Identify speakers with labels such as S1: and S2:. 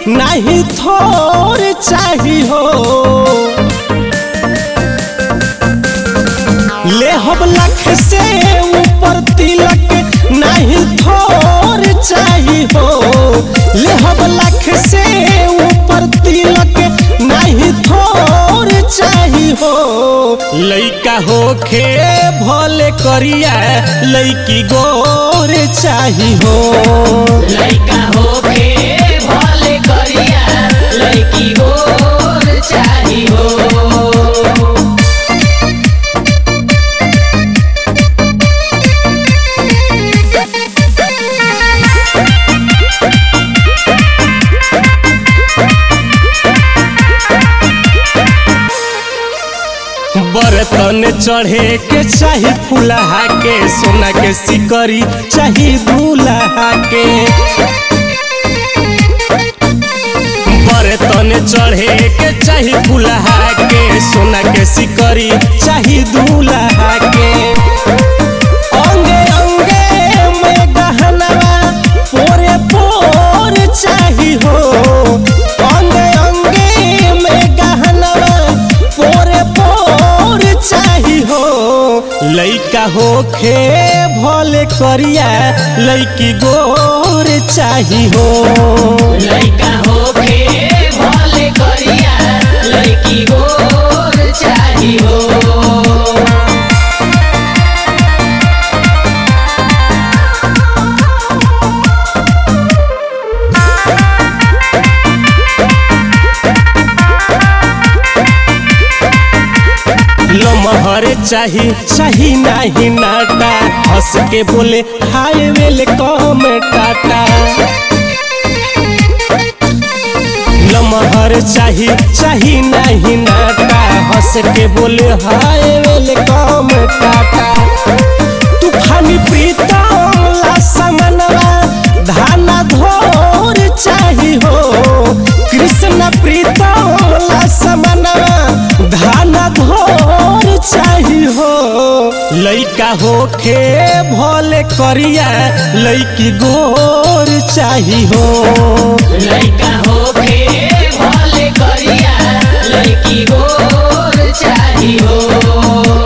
S1: नहीं थोर चाही हो ले हम लाख से ऊपर तिलक नहीं थोर चाही हो ले हम लाख से ऊपर तिलक नहीं थोर चाही हो लइका होखे भले करिया लइकी गोर चाही हो
S2: लइका होके भले करिया लइकी गोर चाही हो
S1: बर्तन चढ़े के चाही फुलहा के सोना के सिकरी चाही दूल्हा के बर्तन चढ़े के चाही फुलहा के सोना के सिकरी चाही दूल्हा के अंगे अंगे में गहनवा पोरे पोर चाही हो अंगे अंगे में गहनवा पोरे पोर चाही हो लइका होखे भले करिया लइकी गोर चाही हो
S2: लइका होके भले करिया लइकी गोर चाही हो
S1: लमहर चाही चाही नाही नाटा हंस के बोले हाय वेल कम टाटा लमहर चाही चाही नाही नाटा हंस के बोले हाय वेल कम टाटा तूफानी प्रीतम ला समनवा धाना धोर चाही हो कृष्ण प्रीतम ला समनवा धाना धोर चाही हो लइका होखे भले करिया लइकी गोर चाही हो
S2: लइका होके भले करिया लइकी गोर चाही हो